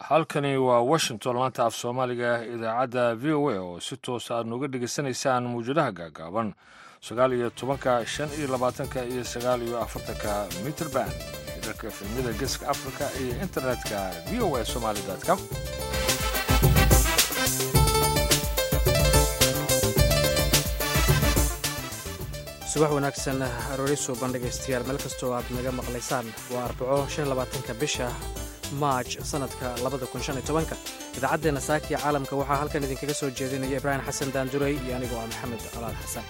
halkani waa washington laanta af soomaaliga idaacadda v o a oo si toosa aad nooga dhegaysanaysaan mawjadaha gaagaaban sagaal iyo tobanka shan iyo labaatanka iyo sagaal iyo afartanka mitrband xidharka efemyada geeska africa iyo internetka v o a somaali com subax wanaagsan aroori suuban dhegaystayaal meel kastoo aad naga maqlaysaan waa arbaco shan labaatanka bisha maaj sannadka labada kun shan iyo tobanka idaacaddeenna saakiya caalamka waxaa halkan idinkaga soo jeedinaya ibraahim xasan daanduray iyo anigoo ah maxamed colaad xasan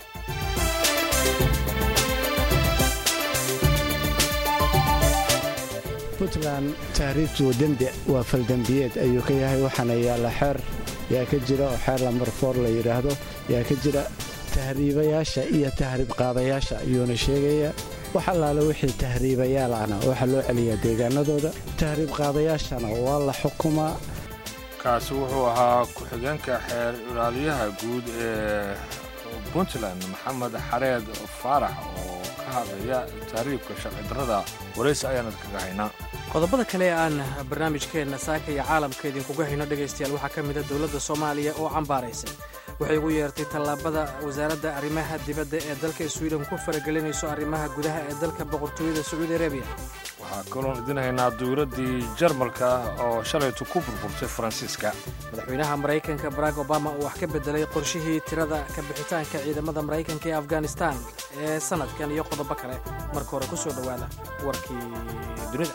puntland tahriibtu dembi waa faldembiyeed ayuu ka yahay waxaana yaalla xeer yaa ka jira oo xeer lamarfoor la yidhaahdo yaa ka jira tahriibayaasha iyo tahriib qaadayaasha ayuuna sheegayaa wax allaale wixii tahriibayaal ahna waxaa loo celiyaa deegaanadooda tahriib qaadayaashana waa la xukumaa kaasi wuxuu ahaa ku-xigeenka xeer ilaaliyaha guud ee puntland maxamed xareed faarax oo ka hadlaya tahriibka sharci darrada waraysi ayaanad kaga haynaa qodobada kale ee aan barnaamijkeenna saaka iyo caalamka idinkuga hayno dhegaystayaal waxaa ka mida dowladda soomaaliya oo cambaaraysay waxay ugu yeertay tallaabada wasaaradda arrimaha dibadda ee dalka swiden ku faragelinayso arrimaha gudaha ee dalka boqortooyada sacuudi arabiya waxaa kaloon idin haynaa dowladdii jarmalka oo shalaytu ku burburtay faransiiska madaxweynaha maraykanka barack obama oo wax ka beddelay qorshihii tirada ka bixitaanka ciidamada maraykanka ee afghanistan ee sannadkan iyo qodobo kale marka hore ku soo dhowaada warkii dunida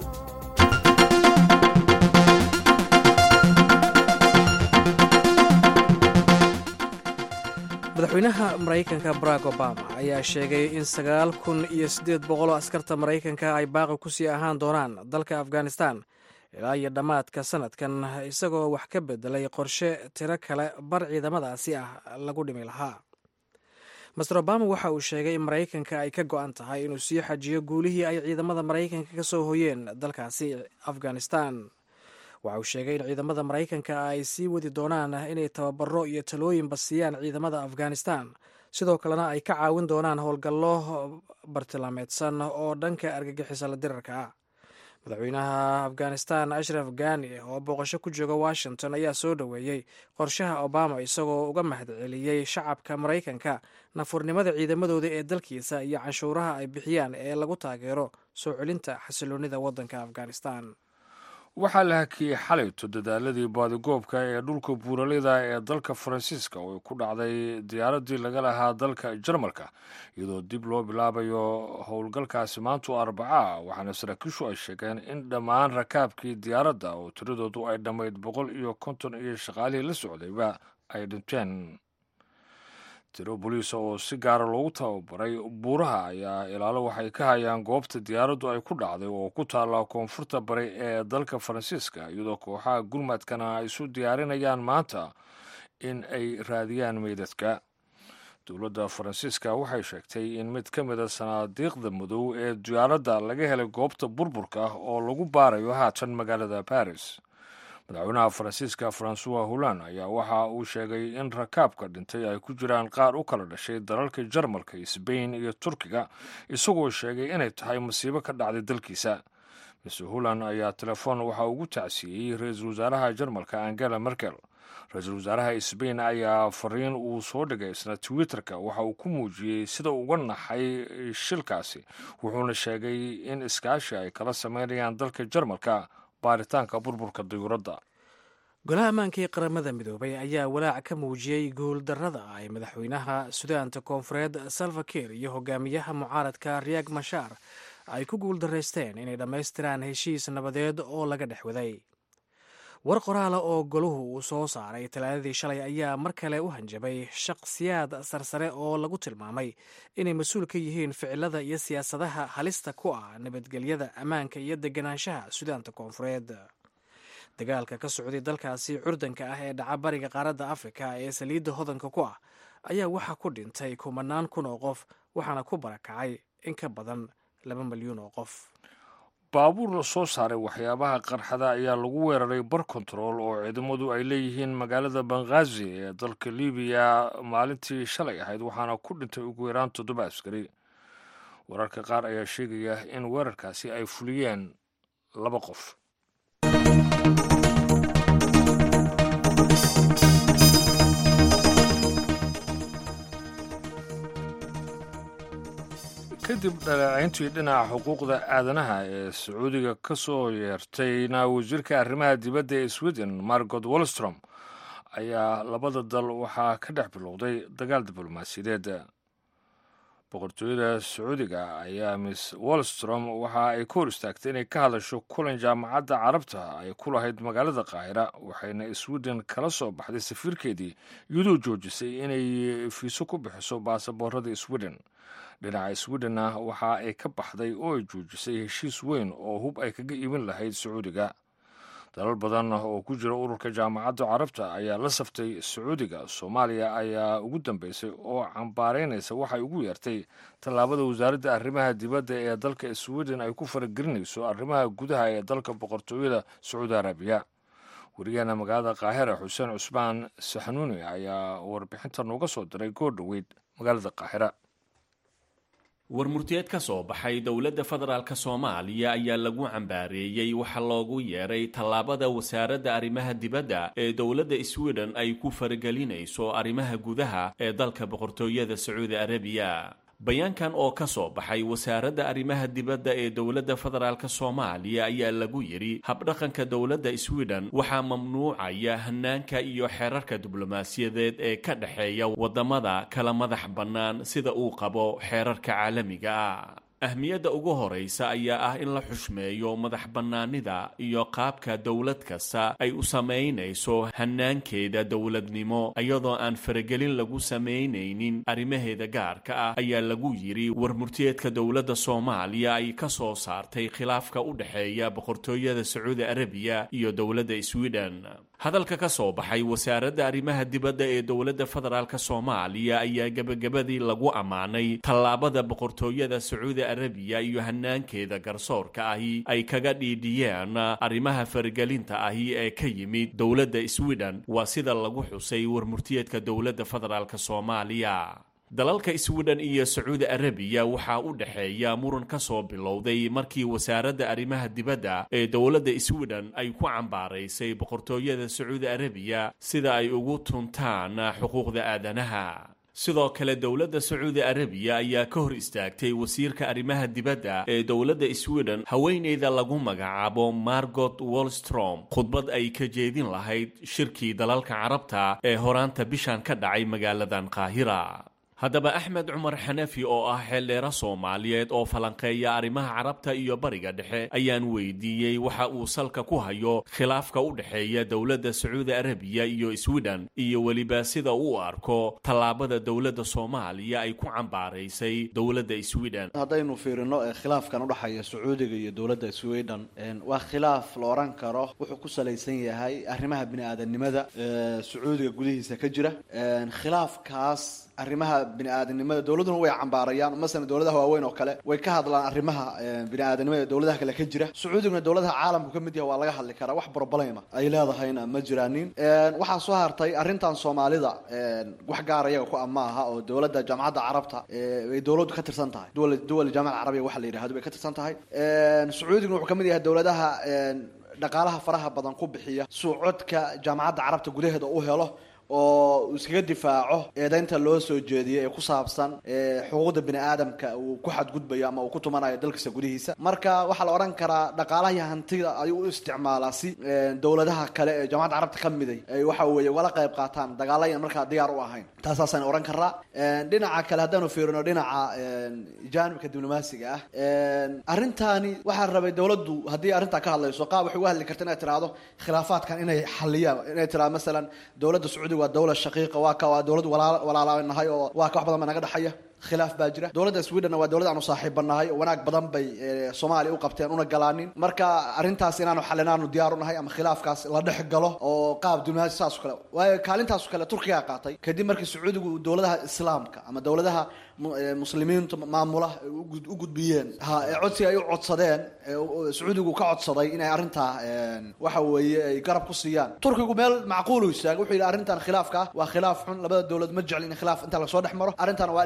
madaxweynaha maraykanka barack obama ayaa sheegay in sagaal kun iyo siddeed boqoloo askarta maraykanka ay baaqi ku sii ahaan doonaan dalka afghanistan ilaa iyo dhammaadka sannadkan isagoo wax ka beddelay qorshe tiro kale bar ciidamadaasi ah lagu dhimi lahaa master obama waxa uu sheegay in maraykanka ay ka go'an tahay inuu sii xajiyo guulihii ay ciidamada maraykanka ka soo hoyeen dalkaasi afghanistan waxa uu sheegay in ciidamada maraykanka ay sii wadi doonaan inay tababaro iyo talooyinba siiyaan ciidamada afghanistan sidoo kalena ay ka caawin doonaan howlgallo bartilmaameedsan oo dhanka argagixisa la dirarka ah madaxweynaha afghanistan ashraf gani oo booqasho ku jooga washington ayaa soo dhoweeyey qorshaha obama isagoo uga mahadceliyey shacabka maraykanka nafurnimada ciidamadooda ee dalkiisa iyo canshuuraha ay bixiyaan ee lagu taageero soo celinta xasiloonida waddanka afghanistan waxaa la hakiyey xalayto dadaaladii baadigoobka ee dhulka buuraleyda ee dalka faransiiska oo ay ku dhacday diyaaraddii laga lahaa dalka jarmalka iyadoo dib loo bilaabayo howlgalkaasi maantu arbaca waxaana saraakiishu ay sheegeen in dhammaan rakaabkii diyaaradda oo tiradoodu ay dhammayd boqol iyo konton iyo shaqaalihii la socdayba ay dhinteen tiro boliisa oo si gaara loogu tababaray buuraha ayaa ilaalo waxay ka hayaan goobta diyaaraddu ay ku dhacday oo ku taalla koonfurta bari ee dalka faransiiska iyadoo kooxaha gurmadkana ay isu diyaarinayaan maanta in ay raadiyaan meydadka dowladda faransiiska waxay sheegtay in mid ka mida sanaadiiqda madow ee diyaaradda laga helay goobta burburka oo lagu baarayo haatan magaalada baris madaxweynaha faransiiska francois holland ayaa waxa uu sheegay in rakaabka dhintay ay ku jiraan qaar u kala dhashay dalalka jarmalka sbain iyo turkiga isagoo sheegay inay tahay masiibo ka dhacday dalkiisa mr holland ayaa telefoon waxa ugu tacsiiyey ra-iisul wasaaraha jarmalka angela merkel ra-iisul wasaaraha sbain ayaa fariin uu soo dhigay isna twitterka waxa uu ku muujiyey sida uga naxay shilkaasi wuxuuna sheegay in iskaashi ay kala sameynayaan dalka jarmalka baaritaanka burburka diyuuradda golaha ammaanka ee qaramada midoobay ayaa walaac ka muujiyey guuldarrada ay madaxweynaha sudaanta koonfureed salva kiir iyo hogaamiyaha mucaaradka riyak mashaar ay ku guuldaraysteen inay dhammaystiraan heshiis nabadeed oo laga dhex waday war qoraala oo goluhu uu soo saaray talaadadii shalay ayaa mar kale u hanjabay shaqsiyaad sarsare oo lagu tilmaamay inay mas-uul ka yihiin ficilada iyo siyaasadaha halista ku ah nabadgelyada ammaanka iyo deganaanshaha sudaanta koonfureed dagaalka ka socday dalkaasi curdanka ah ee dhaca bariga qaaradda afrika ee saliidda hodanka ku ah ayaa waxaa ku dhintay kumanaan kun oo qof waxaana ku barakacay in ka badan laba milyuun oo qof baabuur la soo saaray waxyaabaha qarxada ayaa lagu weeraray bar kontarool oo ciidamadu ay leeyihiin magaalada banghaazi ee dalka libiya maalintii shalay ahayd waxaana ku dhintay ugu yaraan toddoba askari wararka qaar ayaa sheegaya in weerarkaasi ay fuliyeen laba qof kadib dhaleecayntii dhinaca xuquuqda aadanaha ee sacuudiga ka soo yeertayna wasiirka arrimaha dibadda ee sweden margot wolstrom ayaa labada dal waxaa ka dhex bilowday dagaal diblomaasiyadeed boqortooyada sacuudiga ayaa miss wolstrom waxa ay ka hor istaagtay inay ka hadasho kulan jaamacadda carabta ay ku lahayd magaalada qaahira waxayna sweden kala soo baxday safiirkeedii iyadoo joojisay inay fiiso ku bixiso baasaboorada sweden dhinaca swedena waxa ay ka baxday oo ay joojisay heshiis weyn oo hub ay kaga iibin lahayd sacuudiga dalal badan oo ku jira ururka jaamacadda carabta ayaa la saftay sacuudiga soomaaliya ayaa ugu dambeysay oo cambaaraynaysa waxay ugu yeertay tallaabada wasaaradda arrimaha dibadda ee dalka sweden ay ku faragelinayso arrimaha gudaha ee dalka boqortooyada sacuudi arabiya wariyaheena magaalada qaahira xuseen cusmaan saxanuuni ayaa warbixinta nooga soo diray goor dhoweyd magaalada qaahira warmurtiyeed ka soo baxay dowladda federaalk soomaaliya ayaa lagu cambaareeyey waxaa loogu yeeray tallaabada wasaaradda arrimaha dibadda ee dowladda sweden ay ku faragelinayso arrimaha gudaha ee dalka boqortooyada sacuudi arabiya bayaankan oo ka soo baxay wasaaradda arrimaha dibadda ee dowladda federaalk soomaaliya ayaa lagu yidhi habdhaqanka dowladda sweden waxaa mamnuucaya hanaanka iyo xeerarka diblomaasiyadeed ee ka dhexeeya waddamada kala madax bannaan sida uu qabo xeerarka caalamiga ah ahmiyadda ugu horaysa ayaa ah in la xushmeeyo madax bannaanida iyo qaabka dowlad kasta ay u samaynayso hanaankeeda dowladnimo iyadoo aan faragelin lagu samaynaynin arrimaheeda gaarka ah ayaa lagu yidhi warmurtiyeedka dowladda soomaaliya ay ka soo saartay khilaafka u dhexeeya boqortooyada sacuudi arabiya iyo dowladda sweden hadalka ka soo baxay wasaaradda arrimaha dibadda ee dowladda federaalk soomaaliya ayaa gebagabadii lagu ammaanay tallaabada boqortooyada sacuudi arabiya iyo hanaankeeda garsoorka ahi ay kaga dhiidhiyeen arrimaha faragelinta ahi ee ka yimid dowladda sweden waa sida lagu xusay warmurtiyeedka dowladda federaalk soomaaliya dalalka sweden iyo sacuudi arabiya waxaa u dhexeeya muran ka soo bilowday markii wasaaradda arrimaha dibadda ee dowladda sweden ay ku cambaaraysay boqortooyada sacuudi arabiya sida ay ugu tuntaan xuquuqda aadanaha sidoo kale dowladda sacuudi arabiya ayaa ka hor istaagtay wasiirka arrimaha dibadda ee dowladda sweden haweeneyda lagu magacaabo margot wolstrom khudbad ay ka jeedin lahayd shirkii dalalka carabta ee horaanta bishan ka dhacay magaaladan qaahira haddaba axmed cumar xanafi oo ah xeeldheera soomaaliyeed oo falanqeeya arrimaha carabta iyo bariga dhexe ayaan weydiiyey waxa uu salka ku hayo khilaafka u dhexeeya dowladda sacuudi arabiya iyo sweden iyo weliba sida uu arko tallaabada dowladda soomaaliya ay ku cambaaraysay dowladda sweden haddaynu fiirino khilaafkan udhexeeya sacuudiga iyo dowladda sweden waa khilaaf la oran karo wuxuu ku salaysan yahay arrimaha bini-aadanimada sacuudiga gudihiisa ka jira khilaafkaas arrimaha bini-aadanimada dowladuna way cambaarayaan masalan dowladaha waaweyn oo kale way ka hadlaan arrimaha bini-aadanimada dowladaha kale ka jira sacuudiguna dowladaha caalamku ka mid yaha waa laga hadli karaa wax problema ay leedahayna ma jiraanin waxaa soo hartay arrintan soomaalida wax gaar iyaga ku ama aha oo dowladda jaamacadda carabta ay dowladdu ka tirsan tahay duwal duwal jaamaca carabiya waxa la yidhahdo bay ka tirsan tahay sacuudiguna wuxuu ka mid yahay dowladaha dhaqaalaha faraha badan ku bixiya suucodka jaamacadda carabta gudaheeda u helo oo iskaga difaaco eedaynta loo soo jeediyay ee ku saabsan xuquuqda bini aadamka uu ku xadgudbayo ama uu ku tumanayo dalkiisa gudihiisa marka waxaa la odhan karaa dhaqaalaha iyo hantida ayuu u isticmaalaa si dowladaha kale ee jaamacadda carabta ka miday ay waxa weeye ugala qayb qaataan dagaalayan markaa diyaar u ahayn taasaasaan odhan karaa dhinaca kale haddaanu fiirino dhinaca jaanibka diblomaasiga ah arrintaani waxaa rabay dowladdu haddii arrintaa ka hadlayso qaab waxay uga hadli karta inay tiraahdo khilaafaadkan inay xaliyaan inay tiraado masalan dowladda sacuudiga waa dowlad shaqiiqa waa ka waa dowlad walaalaanahay oo waa ka wax badan baa naga dhexaya khilaaf baa jira dowladda sweden waa dowlad aanu saaxiibanahay oo wanaag badan bay soomaaliya u qabteen una galaanin marka arrintaas inaanu xalinaanu diyaar unahay ama khilaafkaas la dhex galo oo qaab diblomaasi saas o kale waayo kaalintaaso kale turkigaa qaatay kadib markii sacuudigu dowladaha islaamka ama dowladaha muslimiintu maamula u gudbiyeen ha ee codsiga ay u codsadeen sacuudigu ka codsaday inay arrintaa waxa weeye ay garab ku siiyaan turkigu meel macquulu istaagay wuxuu yidhi arrintan khilaafka ah waa khilaaf xun labada dowlad ma jecli in khilaaf inta lasoo dhex maro arrintan waa dhex gelina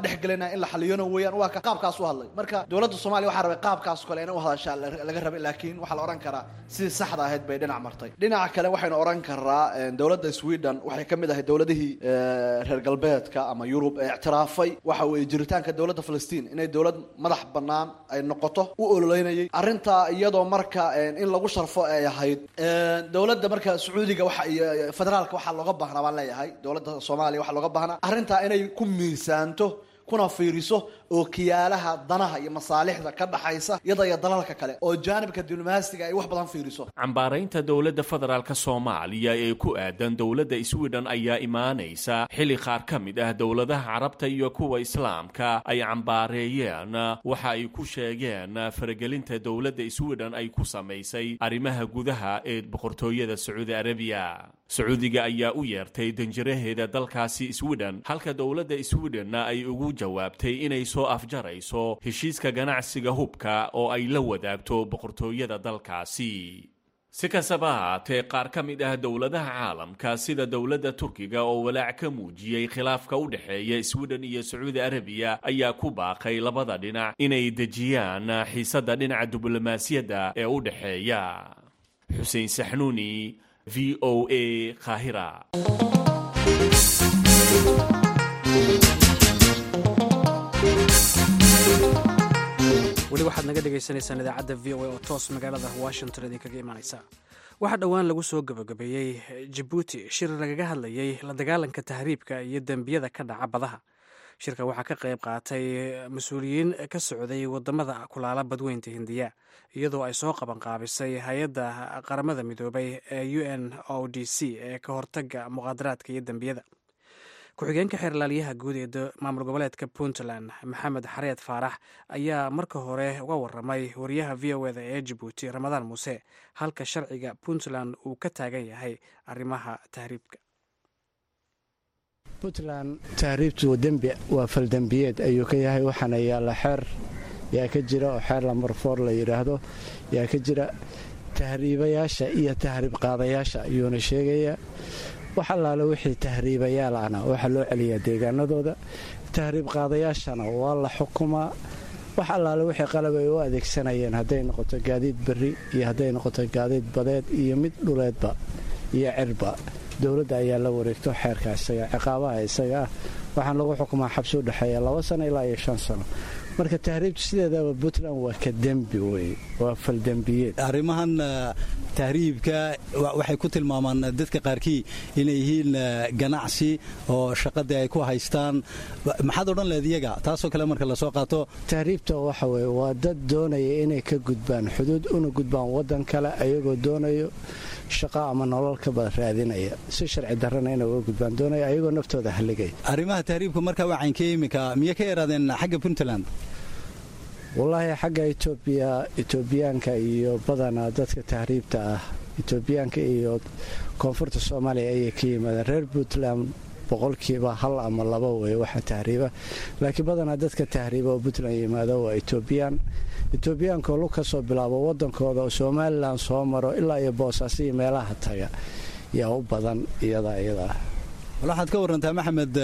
in la xaliyona weeyaan waa ka qaabkaas u hadlay marka dowladda soomaaliya waxaa rabay qaabkaas kale inay u hadashaa laga rabay laakiin waxaa la odhan karaa sidii saxda ahayd bay dhinac martay dhinaca kale waxaynu odhan karaa dowladda sweden waxay ka mid ahay dowladihii reer galbeedka ama yurub ee ictiraafay waxa weeye jiritaanka dowladda falastiin inay dowlad madax bannaan ay noqoto u ololeynayay arrintaa iyadoo marka in lagu sharfo ay ahayd dowladda marka sacuudiga waxa iyo federaalka waxaa looga baahnaa baan leeyahay dowladda soomaaliya waxaa looga baahnaa arrintaa inay ku miisaanto kuna fiiriso ookiyaalaha danaha iyo masaalixda ka dhaxaysa iyada iyo dalalka kale oo jaanibka diblomaasiga ay wax badan fiiriso cambaaraynta dowladda federaalk soomaaliya ee ku aadan dowladda sweden ayaa imaanaysa xilli qaar ka mid ah dowladaha carabta iyo kuwa islaamka ay cambaareeyeen waxa ay ku sheegeen faragelinta dowladda sweden ay ku samaysay arrimaha gudaha ee boqortooyada sacuudi arabiya sacuudiga ayaa u yeertay danjiraheeda dalkaasi sweden halka dowladda sweden ay ugu jawaabtay inay soo afjarayso heshiiska ganacsiga hubka oo ay la wadaagto boqortooyada dalkaasi si kastaba haatee qaar ka mid ah dowladaha caalamka sida dowladda turkiga oo walaac ka muujiyey khilaafka u dhexeeya sweden iyo sacuudi arabiya ayaa ku baaqay labada dhinac inay dejiyaan xiisadda dhinaca diblomaasiyadda ee u dhexeeya xuseen saxnuuni v o a kahira weli waxaad naga dhagaysanaysaan idaacadda v o a oo toos magaalada washington idinkaga imaanaysa waxaa dhowaan lagu soo gabagabeeyey jabuuti shir lagaga hadlayey la dagaalanka tahriibka iyo dembiyada ka dhaca badaha shirka waxaa ka qayb qaatay mas-uuliyiin ka socday wadamada kulaala badweynta hindiya iyadoo ay soo qabanqaabisay hay-adda qaramada midoobay ee u n o d c ee ka hortaga muqaadaraadka iyo dembiyada ku-xigeenka xeerlaaliyaha guud ee maamul goboleedka puntland maxamed xareed faarax ayaa marka hore uga waramay wariyaha v o eda ee jabuuti ramadaan muuse halka sharciga puntland uu ka taagan yahay arrimaha tahriibka puntland tahriibtu dembi waa faldembiyeed ayuu ka yahay waxaana yaalla xeer yaa ka jira oo xeer lamarfoor la yidhaahdo yaa ka jira tahriibayaasha iyo tahriib qaadayaasha ayuuna sheegayaa wax allaale wixii tahriibayaal ahna waxaa loo celiyaa deegaanadooda tahriib qaadayaashana waa la xukumaa wax allaale wixii qalab ay u adeegsanayeen hadday noqoto gaadiid berri iyo hadday noqoto gaadiid badeed iyo mid dhuleedba iyo cirba dowladda ayaa la wareegto xeerka isaga ciqaabaha isaga ah waxaan lagu xukumaa xabsi u dhexeeya laba sano ilaa iyo shan sano marka tahriibtu sideedaba puntland waa ka dembi wey waa faldembiyeed arrimahan tahriibka waxay ku tilmaamaan dadka qaarkii inay yihiin ganacsi oo shaqadii ay ku haystaan maxaad odhan leed iyaga taasoo kale marka lasoo qaato tahriibta waxa weye waa dad doonaya inay ka gudbaan xuduud una gudbaan waddan kale ayagoo doonayo shaqo ama nolol ka bada raadinaya si sharci darrana inay uga gudbaan doonaya ayagoo naftooda halligay arrimaha tahriibka marka waa caynkee iminka miyay ka yaraadeen xagga puntland wallaahi xagga etoobiya etoobiyaanka iyo badanaa dadka tahriibta ah etoobiyaanka iyo koonfurta soomaaliya ayay ka yimaadeen reer puntland boqolkiiba hal ama laba wey waxa tahriiba laakiin badanaa dadka tahriiba oo puntland yimaado waa etoobiyaan etoobiyaankaoo lug ka soo bilaabo waddankooda oo somalilan soo maro ilaa iyo boosaaso iyo meelaha taga yaa u badan iyadaa iyadaa waxaad ka warantaa maxamed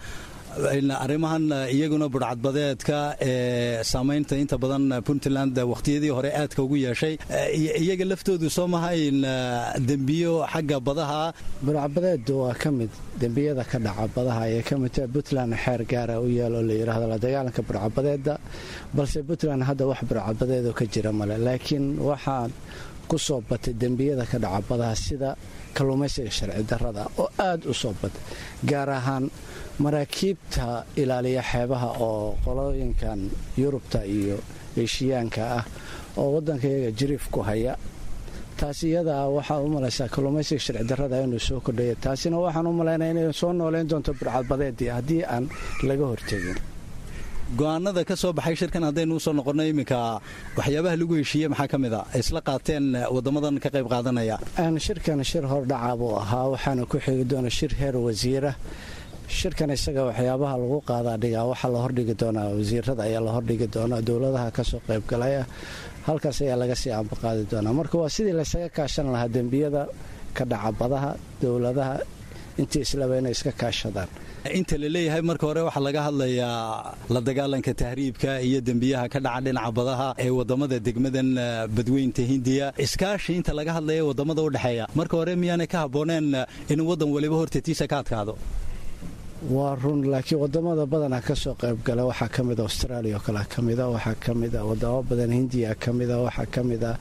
arrimahan iyaguna budhcadbadeedka ee saamaynta inta badan puntland wakhtiyadii hore aadka ugu yeeshay iyaga laftoodu soo mahayn dembiyo xagga badaha budhcadbadeedu waa ka mid dembiyada ka dhaca badaha ayay ka midtaha puntland xeer gaara u yaal oo la yidhaahdo la dagaalanka budhcadbadeeda balse puntland hadda wax budhcadbadeedoo ka jira male laakiin waxaan ku soo batay dembiyada ka dhaca badaha sida kalluumaysiga sharci darrada oo aad u soo batay gaar ahaan maraakiibta ilaaliya xeebaha oo qolooyinkan yurubta iyo eeshiyaanka ah oo waddankayaga jiriif ku haya taas iyadaa waxaa u malaysaa kalluumaysiga sharci darrada inuu soo kordhaya taasina waxaan u malaynaya inay soo nooleyn doonto burcadbadeedii haddii aan laga hortegin go-aanada ka soo baxay shirkan haddaynu usoo noqonno iminka waxyaabaha lagu heshiiye maxaa ka mid a isla qaateen waddamadan ka qayb qaadanaya shirkan shir hordhaca buu ahaa waxaana ku xigi doona shir heer wasiira shirkan isaga waxyaabaha lagu qaadaa dhigaa waxaa la hordhigi doonaa wasiirada ayaa la hordhigi doonaa dowladaha kasoo qaybgalaya halkaas ayaa laga sii ambaqaadi doonaa marka waa sidii laysaga kaashan lahaa dembiyada ka dhaca badaha dowladaha intii islaba inay iska kaashadaan inta la leeyahay marka hore waxaa laga hadlayaa la dagaalanka tahriibka iyo dembiyaha ka dhaca dhinaca badaha ee wadamada degmadan badweynta hindiya iskaashi inta laga hadlaya wadamada u dhexeeya marka hore miyaanay ka habbooneen in wadan waliba hortatiisa ka adkaado waa run laakiin wadamada badanaa ka soo qaybgala waxaa ka mida australia oo kale ka mida waxaa ka mida wadamo badan hindiya ka mida waxaa ka mida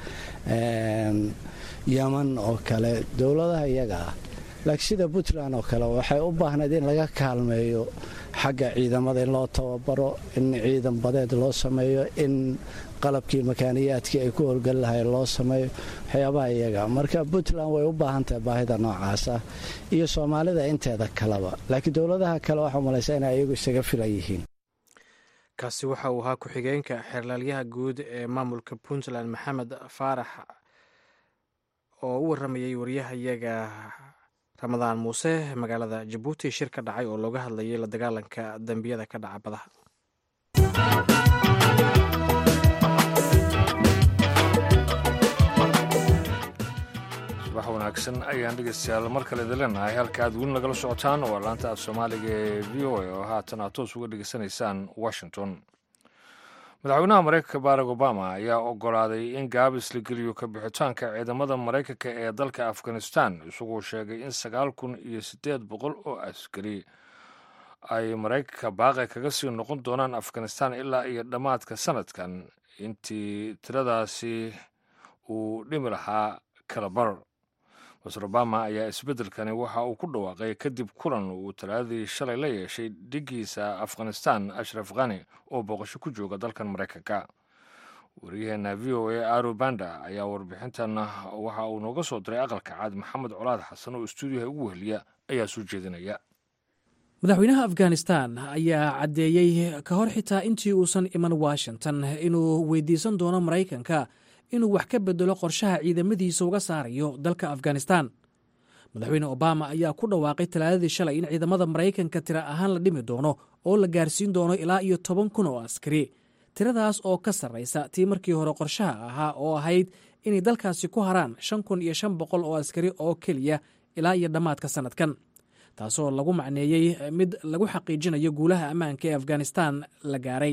yaman oo kale dowladaha iyaga ah laakiin sida puntland oo kale waxay u baahnayd in laga kaalmeeyo xagga ciidamada in loo tababaro in ciidan badeed loo sameeyo in qalabkii makaaniyaadkii ay ku howlgeli lahayn loo sameeyo waxyaabaha iyaga marka puntland way u baahan tahay baahida noocaasa iyo soomaalida inteeda kaleba laakiin dowladaha kale waxaa malaysa inay iyagu isaga filan yihiin kaasi waxa uu ahaa ku-xigeenka xeerlaalyaha guud ee maamulka puntland maxamed faarax oo u waramayay waryahayaga ramadaan muuse magaalada jabuuti shir ka dhacay oo looga hadlayay la dagaalanka dembiyada ka dhaca badaha subax wanaagsan ayaan dhegeystayaal mar kale idin leenahay halka aad weli nagala socotaan waa laanta af soomaaliga ee v o a oo haatan aad toos uga dhegeysanaysaan washington madaxweynaha maraykanka barack obama ayaa ogolaaday in gaabis la geliyo ka bixitaanka ciidamada maraykanka ee dalka afghanistan isagoo sheegay in sagaal kun iyo siddeed boqol oo askari ay maraykanka baaqi kaga sii noqon doonaan afghanistan ilaa iyo dhammaadka sanadkan intii tiradaasi uu dhimi lahaa kalabar master obama ayaa isbeddelkani waxa uu ku dhawaaqay kadib kulan uu talaadadii shalay la yeeshay dhigiisa afghanistan ashraf khani oo booqasho ku jooga dalkan maraykanka waryaheena v o a aro banda ayaa warbixintan waxa uu nooga soo diray aqalka caad maxamed colaad xasan oo istuudiyaha ugu weheliya ayaa soo jeedinaya madaxweynaha afghanistan ayaa caddeeyey ka hor xitaa intii uusan iman washington inuu weydiisan doono maraykanka inuu wax ka bedelo qorshaha ciidamadiisa uga saarayo dalka afghanistan madaxweyne obama ayaa ku dhawaaqay talaadadii shalay in ciidamada maraykanka tira ahaan la dhimi doono oo la gaarsiin doono ilaa iyo toban kun oo askari tiradaas oo ka sarraysa tii markii hore qorshaha ahaa oo ahayd inay dalkaasi ku haraan shan kun iyo shan boqol oo askari oo keliya ilaa iyo dhammaadka sannadkan taasoo lagu macneeyey mid lagu xaqiijinayo guulaha ammaanka ee afghanistan la gaaray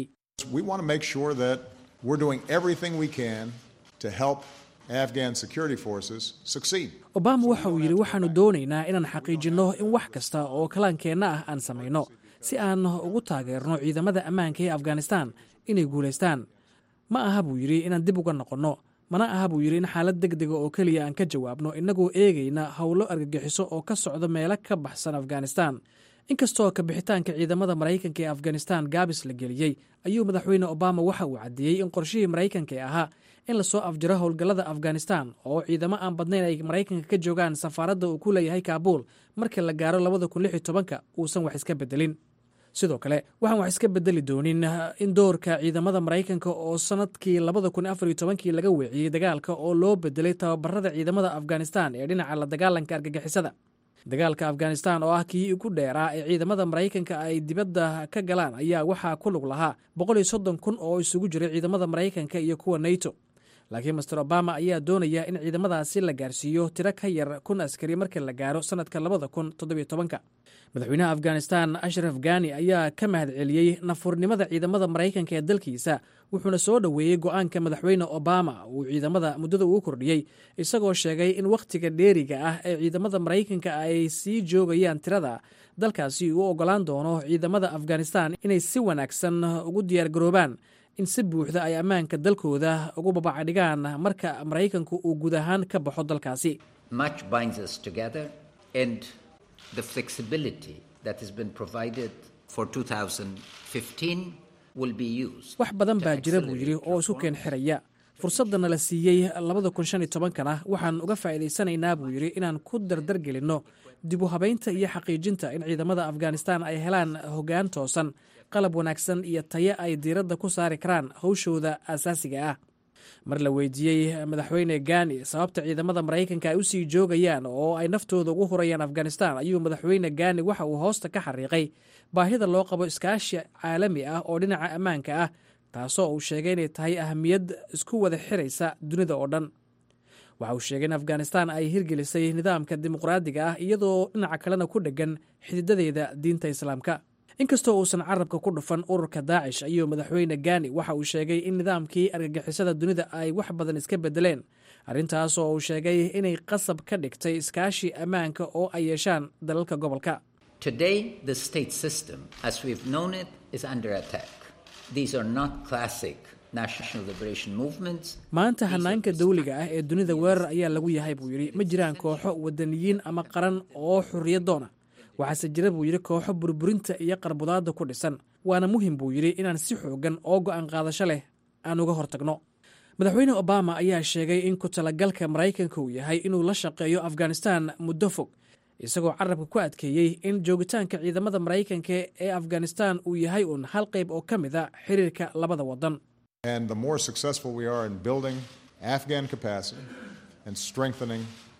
obama waxa uu yidhi waxaannu doonaynaa inaan xaqiijinno in wax kasta oo kalaankeenna ah aan samayno si aan ugu taageerno ciidamada ammaanka ee afghanistan inay guulaystaan ma aha buu yidhi inaan dib uga noqonno mana aha buu yidhi in xaalad deg dega oo keliya aan ka jawaabno innagoo eegayna howlo argagixiso oo ka socda meelo ka baxsan afghanistan inkastoo kabixitaanka ciidamada maraykanka ee afghanistan gaabis la geliyey ayuu madaxweyne obama waxa uu caddeeyey in qorshihii maraykanka ee ahaa in lasoo afjiro howlgallada afghanistan oo ciidamo aan badnayn ay maraykanka ka joogaan safaaradda uu ku leeyahay kaabuul marka la gaaro labada kun lix iyo tobanka uusan wax iska bedelin sidoo kale waxaan wax iska bedeli doonin in doorka ciidamada maraykanka oo sannadkii labada kun afar iyo tobankii laga weeciyey dagaalka oo loo bedelay tababarada ciidamada afghanistan ee dhinaca la dagaalanka argagixisada dagaalka afghanistan oo ah kii ugu dheeraa ee ciidamada maraykanka ay dibadda ka galaan ayaa waxaa ku lug lahaa boqol iyo soddon kun oo isugu jiray ciidamada maraykanka iyo kuwa nato laakiin master obama ayaa doonaya in ciidamadaasi la gaarsiiyo tiro ka yar kun askari marka la gaaro sannadka labada kun toddobiyo tobanka madaxweynaha afghanistan ashraf gani ayaa ka mahad celiyey nafurnimada ciidamada maraykanka ee dalkiisa wuxuuna soo dhoweeyey go'aanka madaxweyne obama uu ciidamada muddada ugu kordhiyey isagoo sheegay in wakhtiga dheeriga ah ee ciidamada maraykanka ay sii joogayaan tirada dalkaasi uu ogolaan doono ciidamada afghanistan inay si wanaagsan ugu diyaargaroobaan in si buuxda ay ammaanka dalkooda ugu babacdhigaan marka maraykanku uu guud ahaan ka baxo dalkaasi wax badan baa jira buu yidhi oo isu keen xiraya fursadana la siiyey labada kun shan iyo tobankana waxaan uga faa'iidaysanaynaa buu yidhi inaan ku dardargelinno dib u habaynta iyo xaqiijinta in ciidamada afghanistan ay helaan hoggaan toosan qalab wanaagsan iyo tayo ay diiradda ku saari karaan howshooda asaasiga ah mar la weydiiyey madaxweyne gani sababta ciidamada maraykanka ay u sii joogayaan oo ay naftooda ugu hurayaan afghanistan ayuu madaxweyne gani waxa uu hoosta ka xariiqay baahida loo qabo iskaashi caalami ah oo dhinaca ammaanka ah taasoo uu sheegay inay tahay ahamiyad isku wada xiraysa dunida oo dhan waxa uu sheegay in afghanistan ay hirgelisay nidaamka dimuqraadiga ah iyadoo dhinaca kalena ku dheggan xididadeeda diinta islaamka inkastoo uusan carabka ku dhufan ururka daacish ayuu madaxweyne gani waxa uu sheegay in nidaamkii argagixisada dunida ay wax badan iska bedeleen arrintaas oo uu sheegay inay qasab ka dhigtay iskaashi ammaanka oo ay yeeshaan dalalka gobolka Today, the state system, as we've known it, is under attack. These are not classic national liberation movements. maanta hanaanka dawliga ah ee dunida weerar ayaa lagu yahay buu yidhi ma jiraan kooxo wadaniyiin ama qaran oo xurriyadoona waxaase jira buu yidhi kooxo burburinta iyo qarbudaadda ku dhisan waana muhim buu yidhi inaan si xoogan oo go'aan qaadasho leh aan uga hortagno madaxweyne obama ayaa sheegay in ku talagalka maraykanka uu yahay inuu la shaqeeyo afghanistan muddo fog isagoo carabka ku adkeeyey in joogitaanka ciidamada maraykanka ee afghanistan uu yahay uun hal qayb oo ka mid a xiriirka labada waddan And the more successful we are in building Afghan capacity and strengthening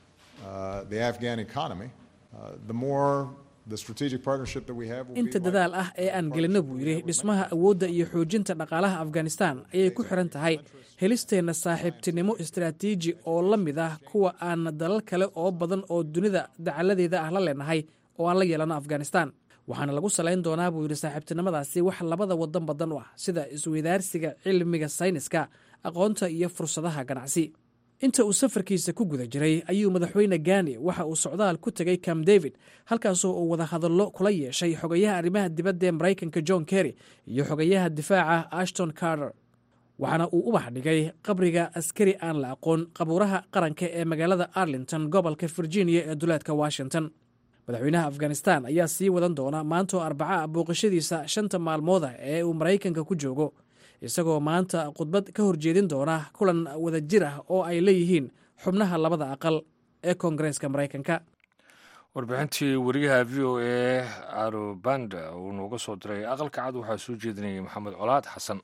uh, the Afghan economy, uh, the more the strategic partnership that we have will inta be dadaal ah ee aan gelino buu yidhi dhismaha awoodda iyo xoojinta dhaqaalaha afghanistan ayay ku xiran tahay helisteenna saaxiibtinimo istaraatiiji oo la mid ah kuwa aan dalal kale oo badan oo dunida dacaladeeda ah la leenahay oo aan la yeelano afghanistan waxaana lagu salayn doonaa buu yidhi saaxiibtinimadaasi wax labada wadan badan u ah sida isweydaarsiga cilmiga sayniska aqoonta iyo fursadaha ganacsi inta uu safarkiisa ku guda jiray ayuu madaxweyne gani waxa uu socdaal ku tegay camp david halkaasoo uu wada hadallo kula yeeshay xogayaha arrimaha dibadda ee maraykanka john kerry iyo xogayaha difaaca ashton carter waxaana uu ubax dhigay qabriga askari aan la aqoon qabuuraha qaranka ee magaalada arlington gobolka virginia ee duleedka washington madaxweynaha afghanistan ayaa sii wadan doona maantoo arbaca ah booqashadiisa shanta maalmooda ee uu maraykanka ku joogo isagoo maanta khudbad ka horjeedin doona kulan wadajir ah oo ay leeyihiin xubnaha labada aqal ee koongareeska maraykanka warbixintii wariyaha v o a arobanda uu nooga soo diray aqalka cad waxaa soo jeedinayay maxamed colaad xasan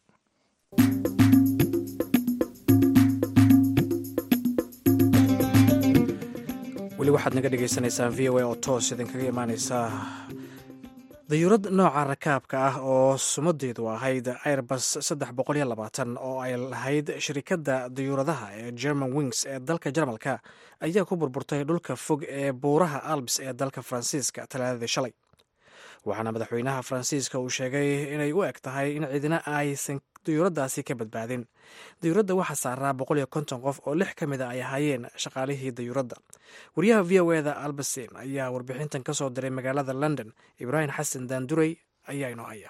weli waxaad naga dhagaysanaysaan v o a oo toos idinkaga imaaneysa dayuurad nooca rakaabka ah oo sumadeedu ahayd airbus saddex boqol iyo labaatan oo ay lahayd shirikadda dayuuradaha ee german wings ee dalka jarmalka ayaa ku burburtay dhulka fog ee buuraha alps ee dalka faransiiska talaadadii shalay waxaana madaxweynaha faransiiska uu sheegay inay u eg tahay in ciidina aysan dayuuraddaasi ka badbaadin dayuuradda waxaa saaraa boqol iyo konton qof oo lix ka mid a ay ahaayeen shaqaalihii dayuuradda wariyaha v o eda albasin ayaa warbixintan ka soo diray magaalada london ibraahim xasan daanduray ayaa inoo haya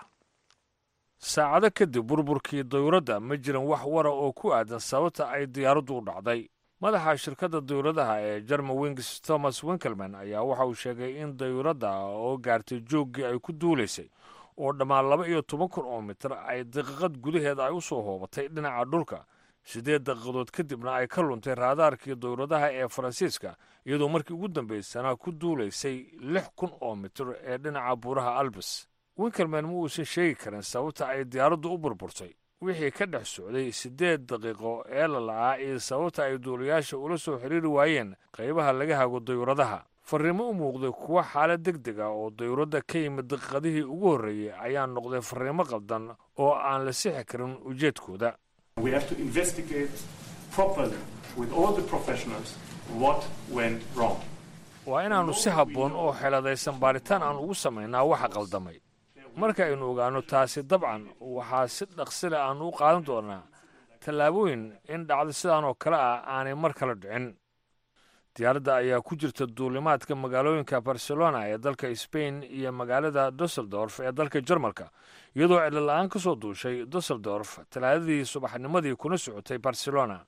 saacado kadib burburkii dayuuradda ma jiran wax wara oo ku aadan sababta ay diyaaraddu u dhacday madaxa shirkadda dayuuradaha ee german wings thomas winkelman ayaa waxa uu sheegay in dayuuradda oo gaartay jooggii ay ku duulaysay oo dhammaan laba iyo toban kun oo mitir ay daqiiqad gudaheeda ay u soo hoobatay dhinaca dhulka siddeed daqiiqadood kadibna ay ka luntay raadaarkii dayuuradaha ee faransiiska iyadoo markii ugu dambaysana ku duulaysay lix kun oo mitir ee dhinaca buuraha albis winkelman ma uusan sheegi karin sababta ay diyaaraddu u burburtay wixii ka dhex socday siddeed daqiiqo ee la la'aa iyo sababta ay duulayaasha ula soo xiriiri waayeen qaybaha laga hago dayuuradaha farriimo u muuqday kuwa xaalad deg deg ah oo dayuuradda ka yimid daqiiqadihii ugu horreeyey ayaa noqday farriimo qaldan oo aan la sixi karin ujeedkooda We have to investigate properly with all the professionals what went wrong. waa inaannu si habboon oo xeeladaysan baaritaan aan ugu samaynaa waxa qaldamay marka aynu ogaanno taasi dabcan waxaa si dhaqsile aannu u qaadan doonaa tallaabooyin in dhacdo sidaan oo kale ah aanay mar kale dhicin diyaaradda ayaa ku jirta duulimaadka magaalooyinka barcelona ee dalka sbain iyo magaalada dusseldorf ee dalka jarmalka iyadoo cidlola'aan ka soo duushay dusseldorf talaadadii subaxnimadii kuna socotay barcelona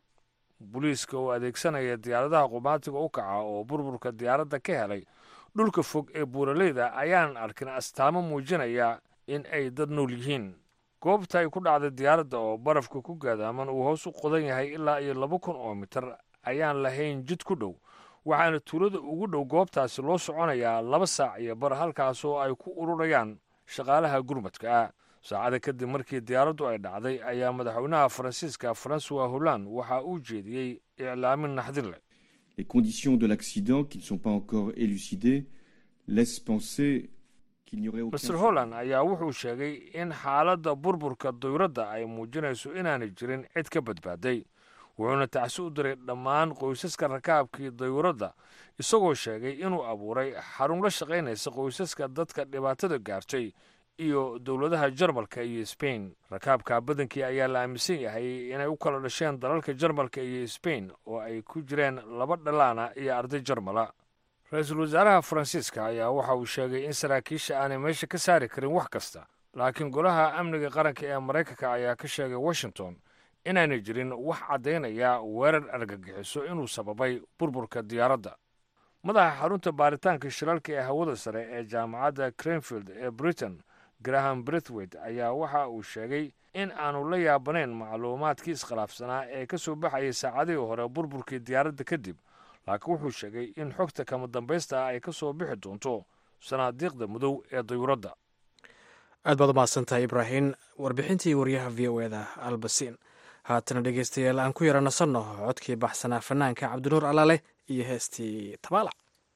booliiska oo adeegsanaya diyaaradaha qumaatiga u kaca oo burburka diyaaradda ka helay dhulka fog ee buuraleyda ayaanan arkin astaamo muujinaya in ay dad nool yihiin goobta ay ku dhacday diyaaradda oo barafka ku gaadaaman uu hoos u qodan yahay ilaa iyo laba kun oo mitir ayaan lahayn jid ku dhow waxaana tuulada ugu dhow goobtaasi loo soconayaa laba saac iyo bar halkaasoo ay ku ururayaan shaqaalaha gurmadka ah saacada kadib markii diyaaraddu ay dhacday ayaa madaxweynaha faransiiska francois holland waxa uu jeediyey iclaamin naxdin leh Les conditions de l'accident, qui ne sont pas encore élucidées, laissent penser qu'il n'y aurait aucun... master holland ayaa wuxuu sheegay in xaaladda burburka dayuradda ay muujinayso inaanay jirin cid ka badbaaday wuxuuna tacsi u diray dhammaan qoysaska rakaabkii dayuuradda isagoo sheegay inuu abuuray xarun la shaqaynaysa qoysaska dadka dhibaatada gaartay iyo dowladaha jarmalka iyo sbain rakaabka badankii ayaa la aaminsan yahay inay u kala dhasheen dalalka jarmalka iyo sbain oo ay ku jireen laba dhalaana iyo arday jarmala ra-iisul wasaaraha faransiiska ayaa waxa uu sheegay in saraakiisha aanay meesha ka saari karin wax kasta laakiin golaha amniga qaranka ee maraykanka ayaa ka sheegay washington inaanay jirin wax caddaynaya weerar argagixiso inuu sababay burburka diyaaradda madaxa xarunta baaritaanka shiralka ee hawada sare ee jaamacadda cranfield ee britain graham brithwaite ayaa waxa uu sheegay in aanu la yaabanayn macluumaadkii iskhilaafsanaa ee ka soo baxayay saacadihii hore burburkii diyaaradda kadib laakiin wuxuu sheegay in xogta kama dambaysta ah ay ka soo bixi doonto sanaadiiqda madow ee dayuuradda aad baad u mahadsantahay ibraahim warbixintii waryaha v o eda albasiin haatana dhegeystayaal aan ku yara nasanno codkii baxsanaa fanaanka cabdinuur alaale iyo heestii tabaalac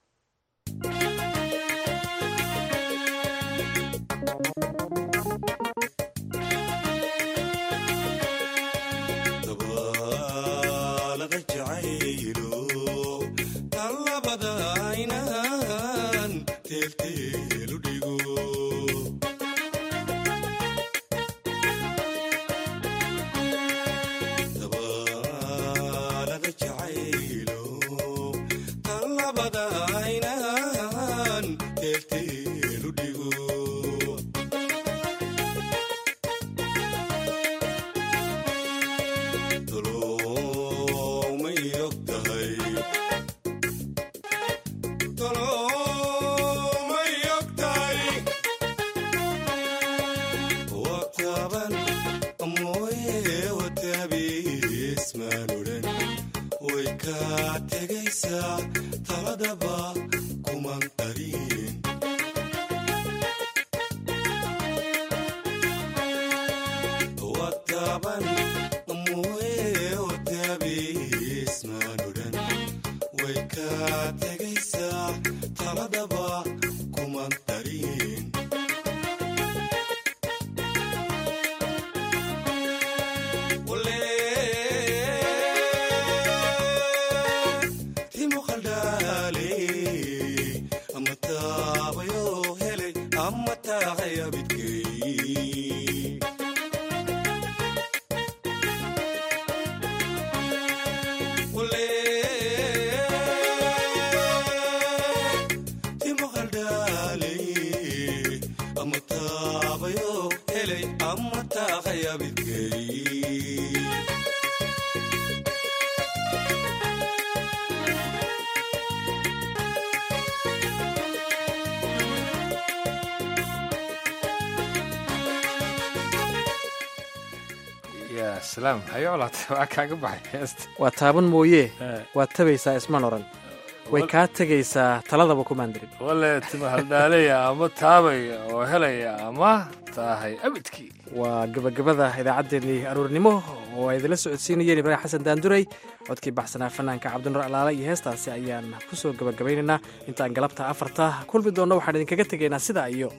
waa taaban mooye waad tabaysaa isman oran way kaa tegaysaa taladaba kumaandirin wale tima haldhaalaya ama taabaya oo helaya ama taahay abidkii waa gabagabada idaacaddeenii aroornimo oo ay idinla socodsiinayeen ibraahim xasan daanduray codkii baxsanaa fanaanka cabdinuur alaale iyo heestaasi ayaan ku soo gabagabaynaynaa intaan galabta afarta kulmi doonno waxaan idinkaga tegaynaa sidaa iyo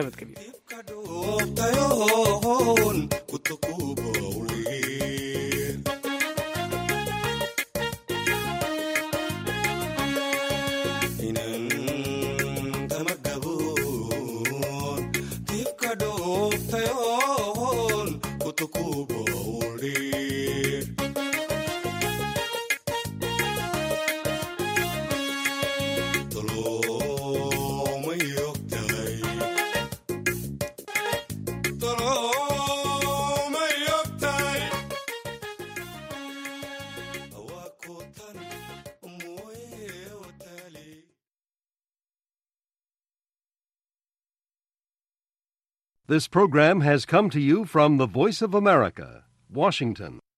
nabadgelyo This program has come to you from the Voice of America, Washington.